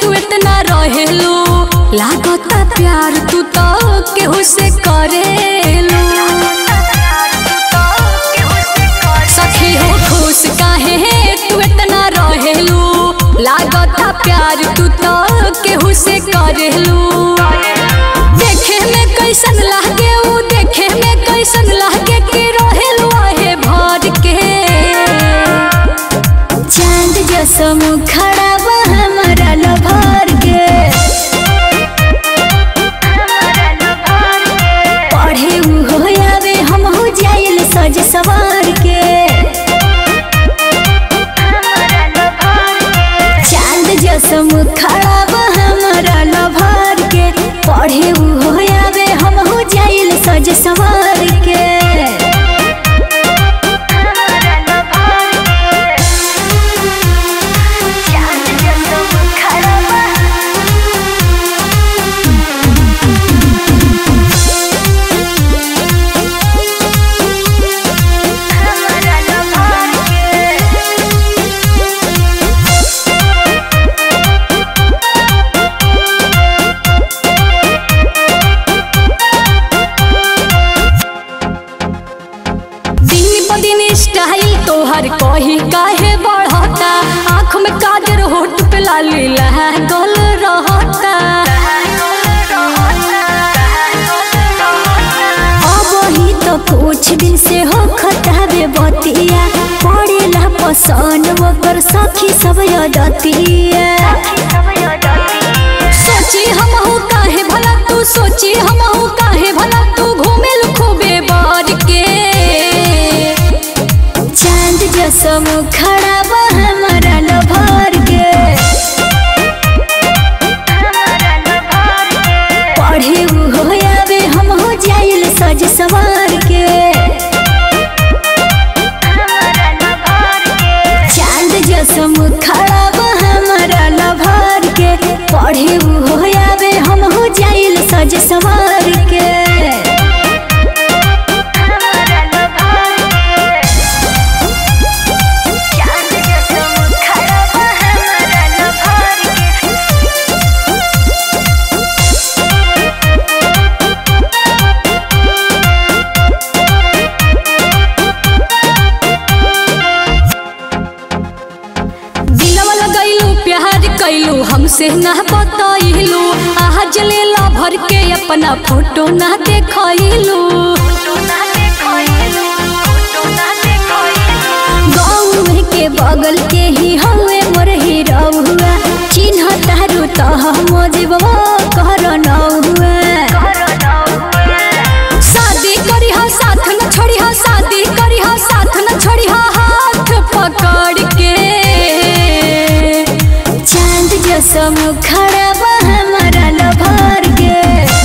तू इतना रहेलू लागता प्यार तू तो केहू से करेलू सखी हो खुश काहे तू इतना रहेलू लागता प्यार तू तो केहू से करेलू देखे में कैसन लागे ऊ देखे में कैसन लागे कि रहेलू आहे भर के चांद जसो मुखड़ा बा हमारा लभर के पढ़े उ हो आवे हम हो जाइल सज सवार के चांद जसो मुखड़ा बा हमारा लभर के पढ़े उ हो आवे हम हो जाइल सज सवार के दिन ब दिन स्टाइल तोहर कही काहे बढ़ता आँख में काजर होठ पे लाली लागल रहता अब ही तो कुछ दिन से हो खतावे बतिया पड़ेला पसंद ओकर सखी सब यदतिया सोची हम हो काहे भला तू सोची हम हो काहे भला तू घूमेल खूबे बढ़ के चांद जसो मुखड़ा बा हमारा लभर के पढ़े उ हो आवे हम हो जाइल सज सवार के चांद जसो मुखड़ा बा हमारा लभर के पढ़े उ हो आवे हम हो जाइल सज सवार के दिलवा लगैलू प्यार कैलू हमसे ना बतैलू आज लेला भर के अपना फोटो ना देखैलू गाँव के बगल के ही हवे मोर हीरा हुआ चिन्ह तारू तो हम जीवो कर हुआ शादी करी हा साथ न छोड़ी हा शादी करी हा साथ न छोड़ी हा हाथ पकड़ के चांद जसो मुखड़ा बा हमारा लभर के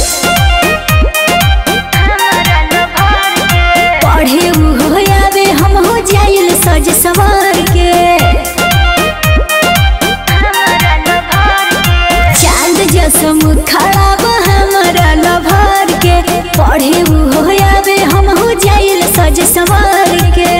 पढ़े उ हो आवे हम हो जाइल सज सवार के चांद जसो मुखड़ा बा हमारा लभर के पढ़े उ हो आवे हम हो जाइल सज सवार के